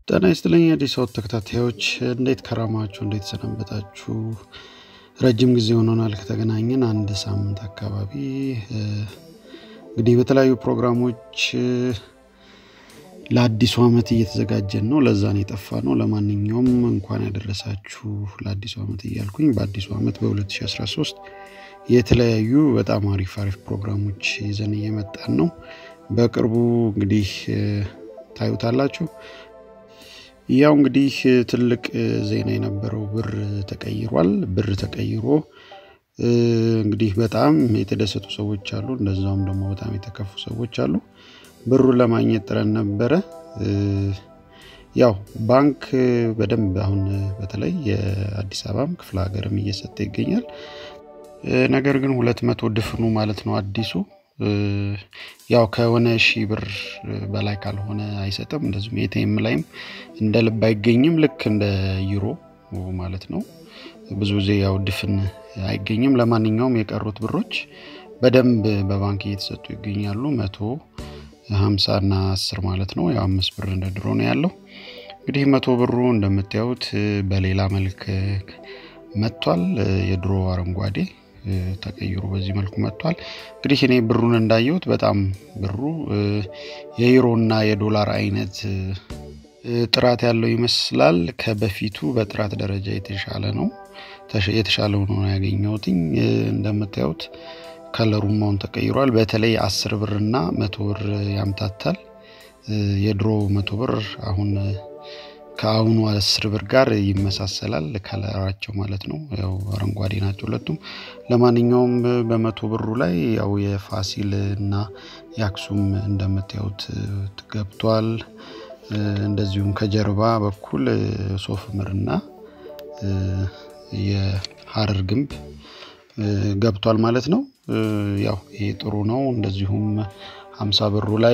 ጤና ይስጥልኝ የአዲስ አበባ ተከታታዮች እንዴት ከረማችሁ? እንዴት ሰነበታችሁ? ረጅም ጊዜ ሆኖናል ከተገናኘን አንድ ሳምንት አካባቢ። እንግዲህ በተለያዩ ፕሮግራሞች ለአዲሱ ዓመት እየተዘጋጀን ነው። ለዛን የጠፋ ነው። ለማንኛውም እንኳን ያደረሳችሁ ለአዲሱ ዓመት እያልኩኝ በአዲሱ ዓመት በ2013 የተለያዩ በጣም አሪፍ አሪፍ ፕሮግራሞች ይዘን እየመጣን ነው። በቅርቡ እንግዲህ ታዩታላችሁ። ያው እንግዲህ ትልቅ ዜና የነበረው ብር ተቀይሯል። ብር ተቀይሮ እንግዲህ በጣም የተደሰቱ ሰዎች አሉ፣ እንደዛውም ደግሞ በጣም የተከፉ ሰዎች አሉ። ብሩን ለማግኘት ጥረን ነበረ። ያው ባንክ በደንብ አሁን በተለይ የአዲስ አበባም ክፍለ ሀገርም እየሰጠ ይገኛል። ነገር ግን ሁለት መቶ ድፍኑ ማለት ነው አዲሱ ያው ከሆነ ሺህ ብር በላይ ካልሆነ አይሰጥም። እንደዚሁም ኤቲኤም ላይም እንደ ልብ አይገኝም። ልክ እንደ ዩሮ ማለት ነው። ብዙ ጊዜ ያው ድፍን አይገኝም። ለማንኛውም የቀሩት ብሮች በደንብ በባንክ እየተሰጡ ይገኛሉ። መቶ ሀምሳ እና አስር ማለት ነው። ያው አምስት ብር እንደ ድሮ ነው ያለው። እንግዲህ መቶ ብሩ እንደምታዩት በሌላ መልክ መጥቷል። የድሮ አረንጓዴ ተቀይሮ በዚህ መልኩ መጥቷል። እንግዲህ እኔ ብሩን እንዳየሁት በጣም ብሩ የዩሮና የዶላር አይነት ጥራት ያለው ይመስላል። ከበፊቱ በጥራት ደረጃ የተሻለ ነው የተሻለ ሆኖ ነው ያገኘሁትኝ። እንደምታዩት ከለሩም አሁን ተቀይሯል። በተለይ አስር ብር እና መቶ ብር ያምታታል። የድሮ መቶ ብር አሁን ከአሁኑ አስር ብር ጋር ይመሳሰላል ከለራቸው ማለት ነው። ያው አረንጓዴ ናቸው ሁለቱም። ለማንኛውም በመቶ ብሩ ላይ ያው የፋሲል እና የአክሱም እንደምታዩት ገብቷል። እንደዚሁም ከጀርባ በኩል ሶፍ ምርና የሀረር ግንብ ገብቷል ማለት ነው። ያው ይሄ ጥሩ ነው። እንደዚሁም ሀምሳ ብሩ ላይ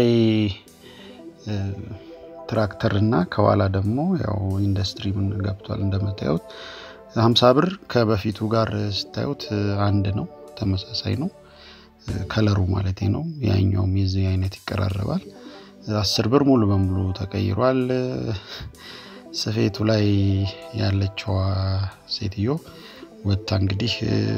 ትራክተር እና ከኋላ ደግሞ ያው ኢንዱስትሪ ምን ገብቷል እንደምታዩት። ሀምሳ ብር ከበፊቱ ጋር ስታዩት አንድ ነው፣ ተመሳሳይ ነው ከለሩ ማለት ነው። ያኛውም የዚህ አይነት ይቀራረባል። አስር ብር ሙሉ በሙሉ ተቀይሯል። ስፌቱ ላይ ያለችዋ ሴትዮ ወጥታ እንግዲህ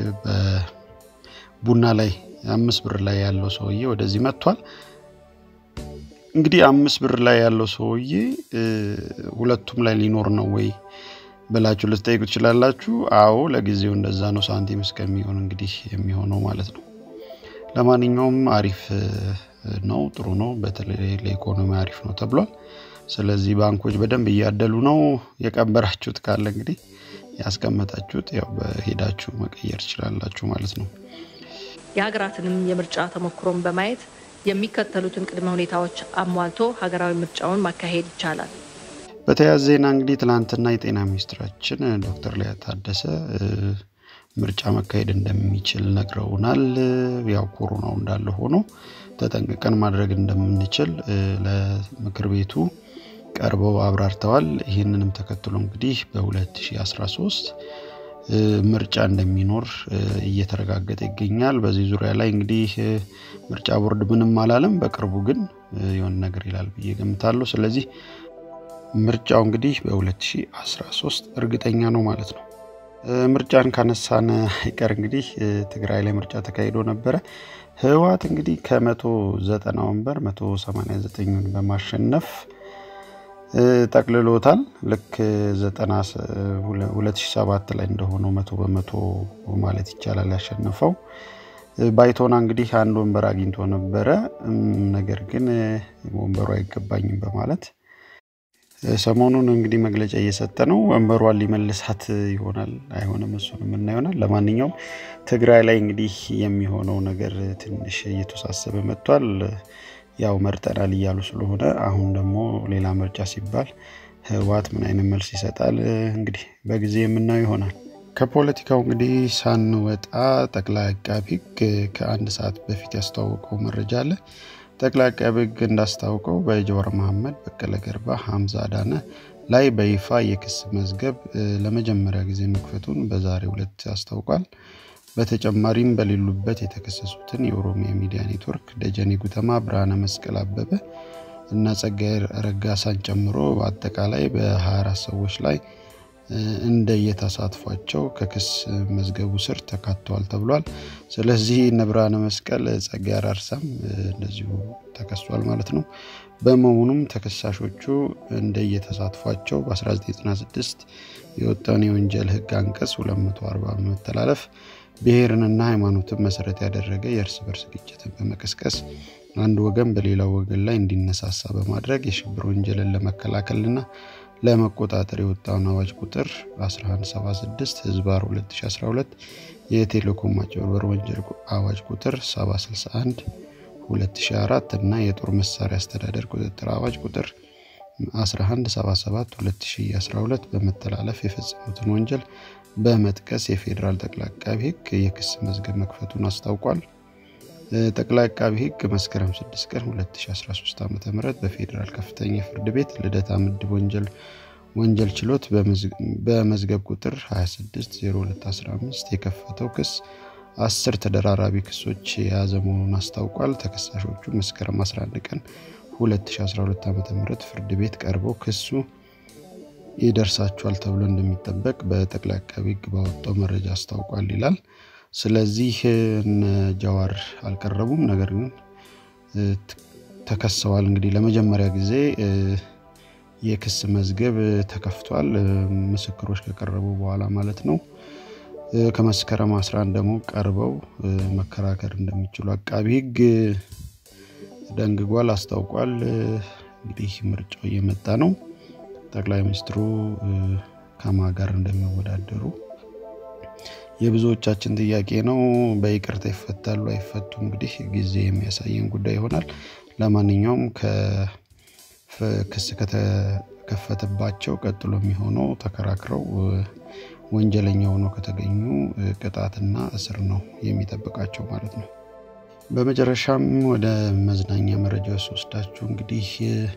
በቡና ላይ አምስት ብር ላይ ያለው ሰውዬ ወደዚህ መጥቷል። እንግዲህ አምስት ብር ላይ ያለው ሰውዬ ሁለቱም ላይ ሊኖር ነው ወይ ብላችሁ ልትጠይቁ ትችላላችሁ። አዎ ለጊዜው እንደዛ ነው፣ ሳንቲም እስከሚሆን እንግዲህ የሚሆነው ማለት ነው። ለማንኛውም አሪፍ ነው፣ ጥሩ ነው። በተለይ ለኢኮኖሚ አሪፍ ነው ተብሏል። ስለዚህ ባንኮች በደንብ እያደሉ ነው። የቀበራችሁት ካለ እንግዲህ ያስቀመጣችሁት ያው በሄዳችሁ መቀየር ትችላላችሁ ማለት ነው። የሀገራትንም የምርጫ ተሞክሮን በማየት የሚከተሉትን ቅድመ ሁኔታዎች አሟልቶ ሀገራዊ ምርጫውን ማካሄድ ይቻላል። በተያያዘ ዜና እንግዲህ ትናንትና የጤና ሚኒስትራችን ዶክተር ሊያ ታደሰ ምርጫ መካሄድ እንደሚችል ነግረውናል። ያው ኮሮናው እንዳለ ሆኖ ተጠንቅቀን ማድረግ እንደምንችል ለምክር ቤቱ ቀርበው አብራርተዋል። ይህንንም ተከትሎ እንግዲህ በ2013 ምርጫ እንደሚኖር እየተረጋገጠ ይገኛል። በዚህ ዙሪያ ላይ እንግዲህ ምርጫ ቦርድ ምንም አላለም። በቅርቡ ግን የሆነ ነገር ይላል ብዬ ገምታለሁ። ስለዚህ ምርጫው እንግዲህ በ2013 እርግጠኛ ነው ማለት ነው። ምርጫን ካነሳን አይቀር እንግዲህ ትግራይ ላይ ምርጫ ተካሂዶ ነበረ። ህወሓት እንግዲህ ከመቶ ዘጠና ወንበር መቶ ሰማንያ ዘጠኙን በማሸነፍ ጠቅልሎታል። ልክ 2007 ላይ እንደሆነው መቶ በመቶ ማለት ይቻላል ያሸነፈው። ባይቶና እንግዲህ አንድ ወንበር አግኝቶ ነበረ። ነገር ግን ወንበሩ አይገባኝም በማለት ሰሞኑን እንግዲህ መግለጫ እየሰጠ ነው። ወንበሯን ሊመልሳት ይሆናል አይሆንም፣ እሱን የምና ይሆናል። ለማንኛውም ትግራይ ላይ እንግዲህ የሚሆነው ነገር ትንሽ እየተወሳሰበ መጥቷል። ያው መርጠናል እያሉ ስለሆነ አሁን ደግሞ ሌላ ምርጫ ሲባል ህወሓት ምን አይነት መልስ ይሰጣል እንግዲህ በጊዜ የምናየው ይሆናል። ከፖለቲካው እንግዲህ ሳንወጣ ጠቅላይ አቃቢ ሕግ ከአንድ ሰዓት በፊት ያስተዋወቀው መረጃ አለ። ጠቅላይ አቃቢ ሕግ እንዳስታውቀው በጀዋር መሐመድ፣ በቀለ ገርባ፣ ሀምዛ አዳነ ላይ በይፋ የክስ መዝገብ ለመጀመሪያ ጊዜ መክፈቱን በዛሬው ዕለት አስታውቋል። በተጨማሪም በሌሉበት የተከሰሱትን የኦሮሚያ ሚዲያ ኔትወርክ፣ ደጀኔ ጉተማ፣ ብርሃነ መስቀል አበበ፣ እና ጸጋዬ ረጋሳን ጨምሮ በአጠቃላይ በ24 ሰዎች ላይ እንደየተሳትፏቸው ከክስ መዝገቡ ስር ተካተዋል ተብሏል። ስለዚህ እነ ብርሃነ መስቀል፣ ጸጋዬ አራርሳም እንደዚሁ ተከሷል ማለት ነው። በመሆኑም ተከሳሾቹ እንደየተሳትፏቸው በ1996 የወጣውን የወንጀል ሕግ አንቀጽ 240 በመተላለፍ ብሔርንና ሃይማኖትን መሰረት ያደረገ የእርስ በርስ ግጭትን በመቀስቀስ አንድ ወገን በሌላው ወገን ላይ እንዲነሳሳ በማድረግ የሽብር ወንጀልን ለመከላከልና ለመቆጣጠር የወጣውን አዋጅ ቁጥር 1176 ህዝባር 2012 የቴሌኮም ማጭበርበር ወንጀል አዋጅ ቁጥር 761 2004 እና የጦር መሳሪያ አስተዳደር ቁጥጥር አዋጅ ቁጥር 1177 2012 በመተላለፍ የፈጸሙትን ወንጀል በመጥቀስ የፌዴራል ጠቅላይ አቃቢ ህግ የክስ መዝገብ መክፈቱን አስታውቋል። ጠቅላይ አቃቢ ህግ መስከረም 6 ቀን 2013 ዓ ም በፌዴራል ከፍተኛ ፍርድ ቤት ልደታ ምድብ ወንጀል ወንጀል ችሎት በመዝገብ ቁጥር 260215 የከፈተው ክስ አስር ተደራራቢ ክሶች የያዘ መሆኑን አስታውቋል። ተከሳሾቹ መስከረም 11 ቀን 2012 ዓ ም ፍርድ ቤት ቀርበው ክሱ ይደርሳቸዋል ተብሎ እንደሚጠበቅ በጠቅላይ አቃቢ ህግ ባወጣው መረጃ አስታውቋል ይላል። ስለዚህ እነ ጃዋር አልቀረቡም፣ ነገር ግን ተከሰዋል። እንግዲህ ለመጀመሪያ ጊዜ የክስ መዝገብ ተከፍቷል፣ ምስክሮች ከቀረቡ በኋላ ማለት ነው። ከመስከረም 11 ደግሞ ቀርበው መከራከር እንደሚችሉ አቃቢ ህግ ደንግጓል፣ አስታውቋል። እንግዲህ ምርጫው እየመጣ ነው። ጠቅላይ ሚኒስትሩ ከማ ጋር እንደሚወዳደሩ የብዙዎቻችን ጥያቄ ነው። በይቅርታ ይፈታሉ አይፈቱ? እንግዲህ ጊዜ የሚያሳየን ጉዳይ ይሆናል። ለማንኛውም ክስ ከተከፈተባቸው ቀጥሎ የሚሆነው ተከራክረው ወንጀለኛ ሆነው ከተገኙ ቅጣትና እስር ነው የሚጠብቃቸው ማለት ነው። በመጨረሻም ወደ መዝናኛ መረጃዎች ስወስዳችሁ እንግዲህ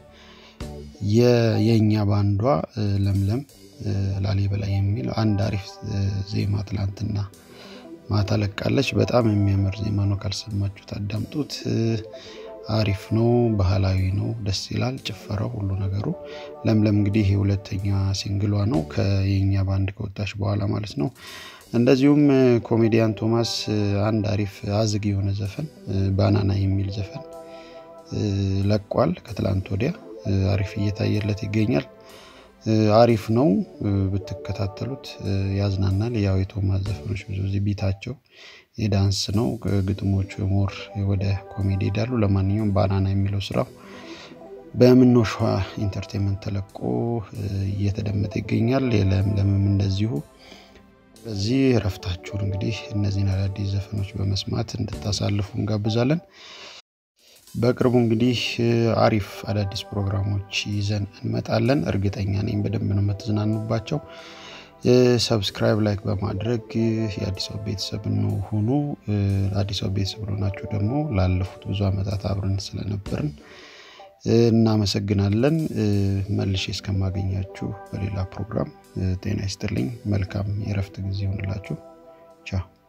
የእኛ ባንዷ ለምለም ላሊበላ የሚል አንድ አሪፍ ዜማ ትላንትና ማታ ለቃለች። በጣም የሚያምር ዜማ ነው። ካልሰማችሁት አዳምጡት። አሪፍ ነው፣ ባህላዊ ነው፣ ደስ ይላል። ጭፈራው፣ ሁሉ ነገሩ። ለምለም እንግዲህ የሁለተኛ ሲንግሏ ነው ከየኛ ባንድ ከወጣች በኋላ ማለት ነው። እንደዚሁም ኮሜዲያን ቶማስ አንድ አሪፍ አዝግ የሆነ ዘፈን ባናና የሚል ዘፈን ለቋል ከትላንት ወዲያ። አሪፍ እየታየለት ይገኛል። አሪፍ ነው ብትከታተሉት ያዝናናል። ያው የቶማስ ዘፈኖች ብዙ ጊዜ ቢታቸው የዳንስ ነው፣ ግጥሞቹ ሞር ወደ ኮሜዲ ሄዳሉ። ለማንኛውም ባናና የሚለው ስራው በምነው ሸዋ ኢንተርቴንመንት ተለቆ እየተደመጠ ይገኛል። የለምለምም እንደዚሁ። በዚህ እረፍታችሁን እንግዲህ እነዚህን አዳዲስ ዘፈኖች በመስማት እንድታሳልፉ እንጋብዛለን። በቅርቡ እንግዲህ አሪፍ አዳዲስ ፕሮግራሞች ይዘን እንመጣለን። እርግጠኛ ነኝ በደንብ ነው የምትዝናኑባቸው። ሰብስክራይብ፣ ላይክ በማድረግ የአዲስ አበባ ቤተሰብ ነው ሁኑ። አዲስ አበባ ቤተሰብ ሆናችሁ ደግሞ ላለፉት ብዙ ዓመታት አብረን ስለነበርን እናመሰግናለን። መልሼ እስከማገኛችሁ በሌላ ፕሮግራም ጤና ይስጥልኝ። መልካም የእረፍት ጊዜ ይሆንላችሁ። ቻው